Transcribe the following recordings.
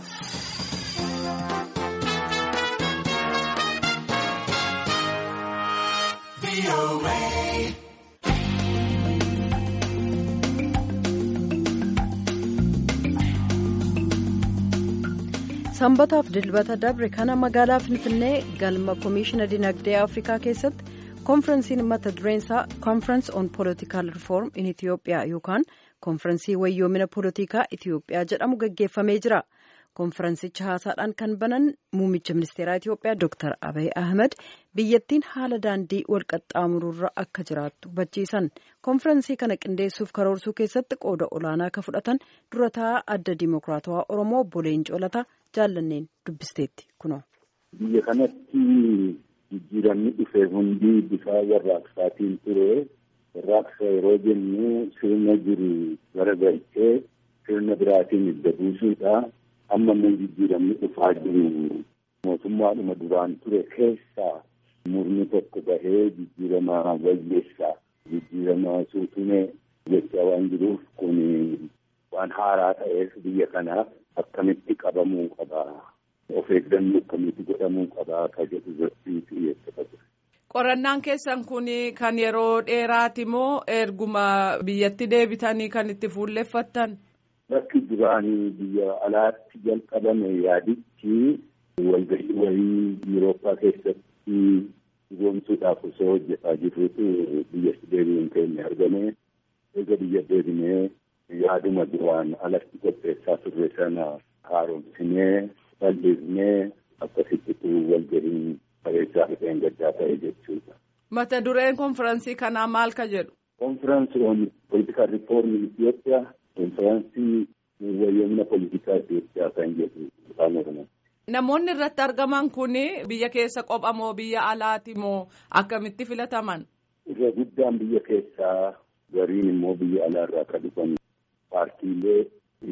sanbataaf dilbata dabre kana magaalaa finfinnee galma koomishinaa dinagdee afrikaa keessatti koonfiransiin mata dureensaa koonfiransi on poolitikaal rifoorm in itiyoophiyaa yookaan koonfiransii wayyoomina poolitikaa itiyoophiyaa jedhamu gaggeeffamee jira koonfiransicha haasaadhaan kan banan muummicha ministeeraa itiyoophiyaa dooktar abiy ahmed biyyattiin haala daandii walqaxxaamururra akka jiraattu hubachiisan koonfiransii kana qindeessuuf karoorsuu keessatti qooda olaanaa akka fudhatan durataa adda diimokiraatawaa oromoo obbo Leencoo Lataa jaallanneen dubbisteetti kunoo. Biyya kanatti jijjiiramni dhufe hundi bifa warraaqsaatiin ture. Warraaqsa yeroo jennu sirna jiru garagalchee sirna biraatiin idda buusuudha. Amma immoo jijjiiramni dhufaa jiru mootummaadhuma duraan ture keessaa murni tokko bahee jijjiirama wayyeessaa jijjiirama suutumee jechaa waan jiruuf kun waan haaraa ta'eef biyya kanaaf akkamitti qabamuu qabaa of eeggannoo akkamitti godhamuu qabaa ka jedhu irratti xiyyeeffata. Qorannaan keessan kun kan yeroo dheeraati moo erguma biyyatti deebitanii kan itti fuulleffattan? Bakki duraanii biyya alaatti jalqabame yaadichi walgahii wayii Yurooppaa keessatti dhugoomsuudhaaf osoo hojjetaa jirrutu biyyatti deebi'uun keenya argame. Eega biyya deebinee yaaduma duraan alatti qopheessaa turre sana haaromsinee bal'ifnee akkasittitu walgahiin bareechaa dhufeen gaddaa ta'e jechuudha. Mata dureen konfiraansii kanaa maal ka jedhu? Konfiraansii on politikaal riifoormii Itoophiyaa konfiraansii wayyoomina politikaa Itoophiyaa kan jedhu afaan Oromoo. Namoonni irratti argaman kun biyya keessa qopha moo biyya alaati moo akkamitti filataman? Irra guddaan biyya keessaa gariin immoo biyya alaarraa kan dhufan paartiilee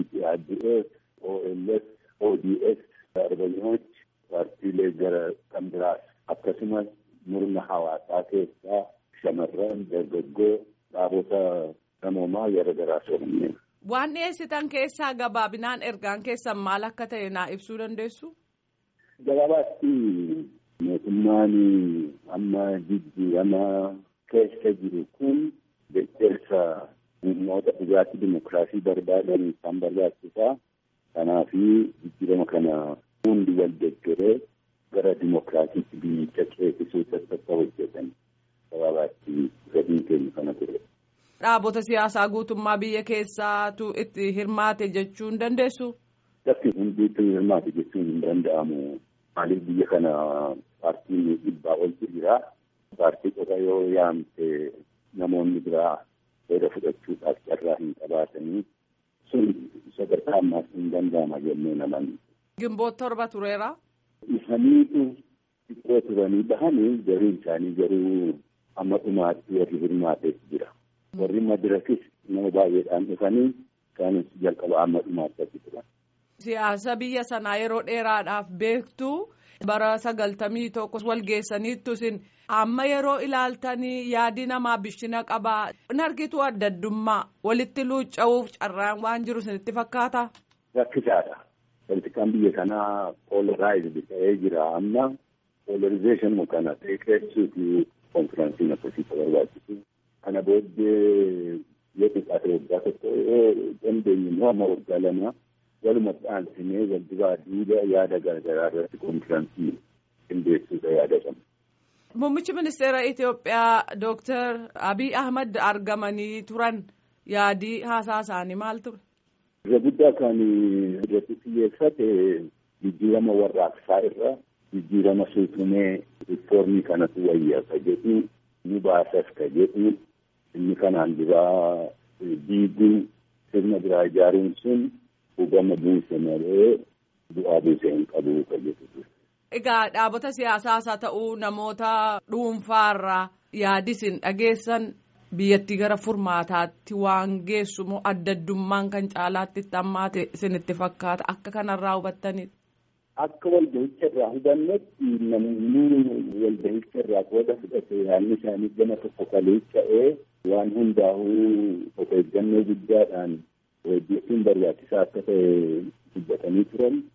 EPRDF, OLS, ODS, Arbanyooch, paartiilee gara kan biraas akkasumas murna hawaasaa keessaa shamarran dargaggoo dhaabota namoomaa gara garaas oolmee. Waan dhiyeessitan keessaa gabaabinaan ergaan keessan maal akka ta'e naa ibsuu dandeessu? Gabaabaatti mootummaan amma jijjiirama keessa jiru kun deeggarsa humnoota dhugaatii dimokiraasii barbaadan kan barbaachisaa. Kanaaf jijjiirama kana hundi wal deeggaree gara dimokiraasiitti biyyicha ceesisuu akka hojjetan gabaabaatti gadiin keenya kana ture. Dhaabota siyaasaa guutummaa biyya keessaatu itti hirmaate jechuu hin dandeessu? Bakki hundiitti hirmaate jechuun hin danda'amu. Maaliif biyya kana paartiin dhibbaa oltu jira. Paartii qofa yoo yaamte namoonni biraa seera fudhachuudhaaf carraa hin qabaatanii sun sadarkaa ammaas hin danda'ama jennee naman. Gimboota torba tureera. Isaniitu xiqqoo turanii bahanii gariin isaanii garuu amma dhumaatti warri hirmaatees jira. Warri madirakis nama baay'eedhaan dhufanii isaanis jalqaba amma dhumaatti achi turan. Siyaasa biyya sanaa yeroo dheeraadhaaf beektu bara sagaltamii tokko wal geessaniittu isin amma yeroo ilaaltanii yaadi namaa bishina qabaa in argitu adda addummaa walitti luucca'uuf carraan waan jiru isinitti fakkaata. Rakkisaadha. Politikaan biyya kanaa poolaraayizd ta'ee jira amma poolarizeeshinii kana xiqqeessuufi konfiraansiin akkasitti barbaachisu. Kana booddee yoo xiqqaate waggaa tokko yoo dandeenye immoo amma waggaa lama walumatti aansinee wal duraa duuba yaada garaagaraa irratti konfiraansii qindeessuudha yaada qabna. Muummichi ministeera Itoophiyaa Dooktar Abiy Ahmad argamanii turan yaadii haasaa isaanii maal ture? Irra guddaa kan irratti xiyyeeffate jijjiirama warraaqsaa irra jijjiirama suutumee riifoormii kanatu wayyaa ka jedhu nu baasas ka jedhu inni kanaan duraa diiguu sirna biraa ijaaruun sun hubama buuse malee bu'aa buuse hin qabu ka jedhu. Egaa dhaabota siyaasaas haa ta'uu namoota dhuunfaarraa yaadisin dhageessan biyyattii gara furmaataatti waan geessu moo adda addummaan kan caalaatti itti hammaate isinitti fakkaata akka kanarraa hubattaniidha. Akka walgahicha irraa hubannetti namoonni walgahicha irraa qooda fudhate yaadni isaanii gama tokko kaleessa'ee waan hundaa'uu of eeggannoo guddaadhaan hojjechuun barbaachisaa akka ta'e dubbatanii turan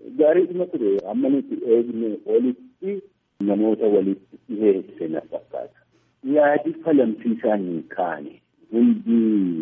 gaariidhuma ture amma nuti eegne olitti namoota walitti dhiheesse na fakkaata. Yaadi falamsiisaan hin kaane hundi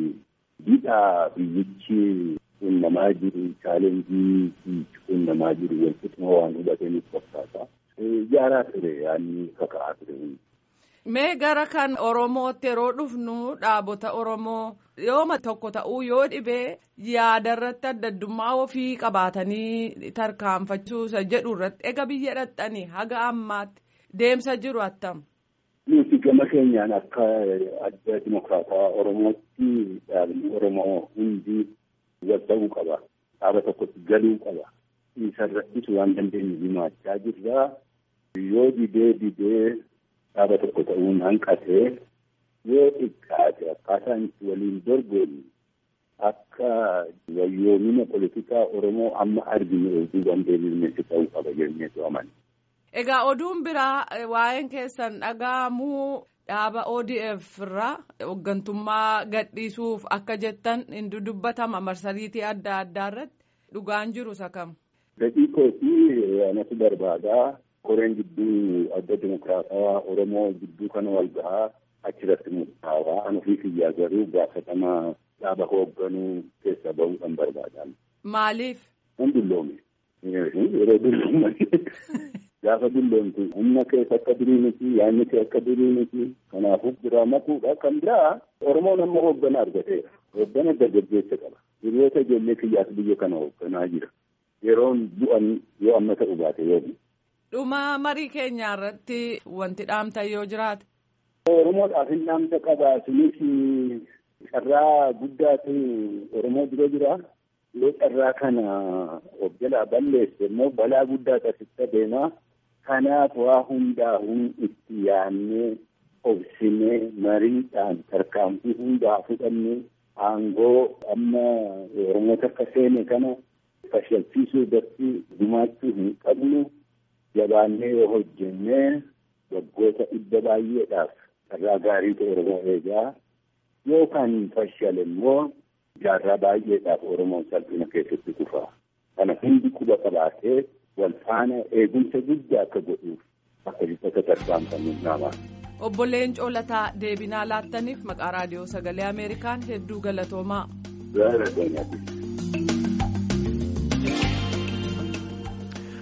bidhaa biyyichi qunnamaa jiru chaalenjii qunnamaa jiru walqixuma waan hubataniif fakkaata. Jaaraa ture yaadni kaka'aa ture hundi. Mee gara kan Oromootti yeroo dhufnu dhaabota Oromoo yooma tokko ta'uu yoo dhibee yaadarratti adda addummaa ofii qabaatanii tarkaanfachuusa jedhu irratti ega biyya dhaqxanii haga ammaatti deemsa jiru attam. Nuti gama keenyaan akka adda dimokiraataa Oromootti dhaabni Oromoo hundi wal ta'uu qaba. Dhaaba tokkotti galuu qaba. Isarrattis waan dandeenyu himaachaa jirra. Yoo didee didee dhaaba tokko ta'uun hanqatee yoo xiqqaate akkaataan itti waliin dorgomu akka wayyoomina politikaa Oromoo amma arginu oduu dandeenyuutti ta'uu qaba jenneetu amana. Egaa oduun biraa waa'een keessan dhaga'amuu dhaaba ODF irraa hooggantummaa gadhiisuuf akka jettan hin dudubbatama marsariitii adda addaa irratti dhugaan jiru sakam. Gadhii kootii anatu barbaadaa koreen gidduu adda dimokiraatawaa Oromoo gidduu kana wal gahaa achirratti murtaawaa an ofii kiyyaa garuu gaafatamaa dhaaba hoogganuu keessa bahuudhaan barbaadan. Maaliif? An dulloome. Yeroo dulloome. Gaafa dulloomtu humna keessa akka durii miti yaadni kee akka durii miti kanaafuu biraa makuudha kan biraa Oromoon amma hooggana argateera. Hooggana dargaggeessa qaba. Hiriyoota ijoollee kiyyaas biyya kana hoogganaa jira. Yeroon bu'an yoo amma ta'u baate yoo Dhuma marii keenya irratti wanti dhaamtan yoo jiraate. Oromoodhaaf hin dhaamsa qaba. Sunis carraa guddaatu Oromoo dura jira. Yoo carraa kana of jalaa balleesse immoo balaa guddaa taasisaa adeema. Kanaaf waa hundaa'uun itti yaadnee obsinee mariidhaan tarkaanfii hundaa fudhannee aangoo amma Oromoota akka seene kana fashalchiisuu irratti gumaachuu hin qabnu. jabaannee yoo hojjennee waggoota dhibba baay'eedhaaf carraa gaarii ta'e Oromoo eegaa yookaan fashale immoo jaarraa baay'eedhaaf Oromoon salphina keessatti kufa. Kana hundi quba qabaatee wal faana eegumsa guddaa akka godhuuf akka jibbata tarkaanfamuun nama. Obbo Leencoo Lataa deebinaa laattaniif maqaa raadiyoo sagalee Ameerikaan hedduu galatoomaa. Gaara